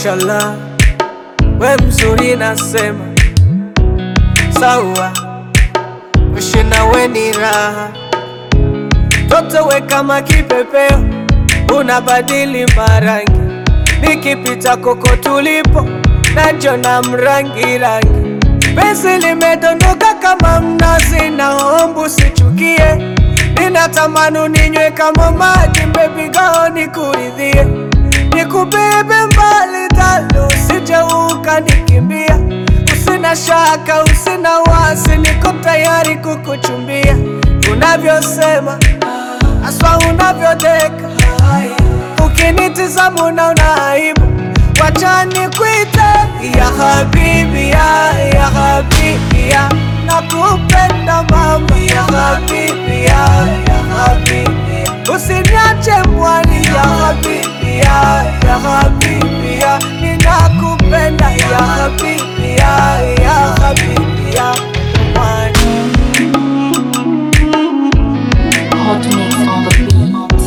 Mashallah, we mzuri nasema sawa, ushi nawe ni raha, toto we kama kipepeo, unabadili marangi, nikipita koko tulipo najona mrangi rangi, penzi limedondoka kama mnazi, naomba usichukie, ninatamani ninywe kama maji, baby girl nikuridhie nikubebe mbali talo, usije ukanikimbia. Usina shaka, usina wasi, niko tayari kukuchumbia. Unavyosema aswa, unavyodeka, ukinitizama unaona aibu. Wacha nikuite ya habibi ya, ya habibi ya, nakupenda mama ya habibi ya, ya habibi ya, usiniache mwani ya habibi ya, ya habibi ya, ninakupenda ya habibi ya, ya habibi ya, mwani. Hot mix on the beat.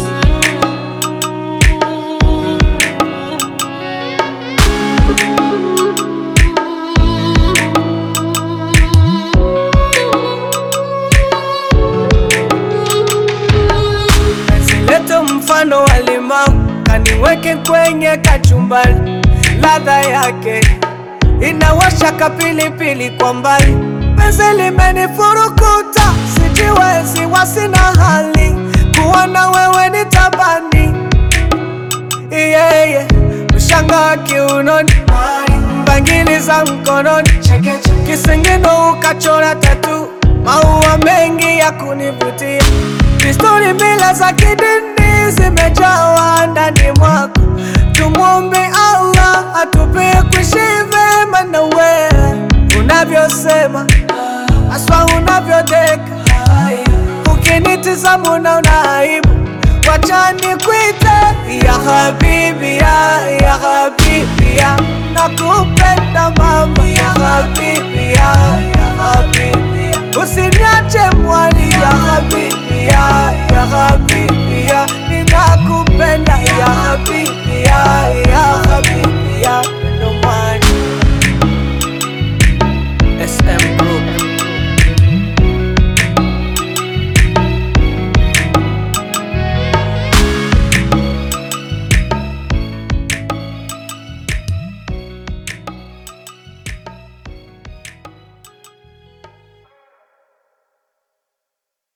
Leta mfano wa limau kaniweke kwenye kachumbari, ladha yake inawasha kapilipili kwa mbali. Penzi limenifurukuta, sijiwezi, wasina hali kuona wewe ni tabani yeah, yeah. Ushanga wa kiunoni, bangili za mkononi, kisingino ukachora tatu, maua mengi ya kunivutia, desturi mila za kidini zimejawa ndani mwako. Tumwombe Allah atupe kuishi vema na wewe, unavyosema aswa, unavyodeka, ukinitizama unaona aibu Wacha nikuite ya habibi ya, ya habibi ya, nakupenda mama ya habibi ya,